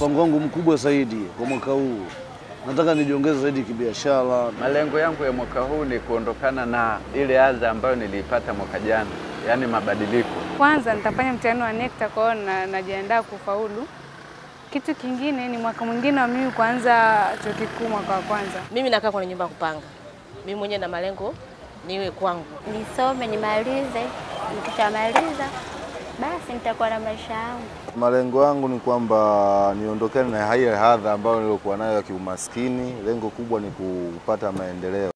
mpango wangu mkubwa zaidi kwa mwaka huu, nataka nijiongeze zaidi kibiashara. Malengo yangu ya mwaka huu ni kuondokana na ile adha ambayo niliipata mwaka jana, yaani mabadiliko. Kwanza nitafanya mtihani wa NECTA, kwa hiyo na, najiandaa kufaulu. Kitu kingine ni mwaka mwingine wa mimi kuanza chuo kikuu mwaka wa kwanza. Mimi nakaa kwenye nyumba ya kupanga. Mimi mwenyewe na malengo niwe kwangu. nisome nimalize, nikishamaliza basi nitakuwa na maisha yangu. Malengo yangu ni kwamba niondokane na ile hadha ambayo nilikuwa nayo ya kiumaskini. Lengo kubwa ni kupata maendeleo.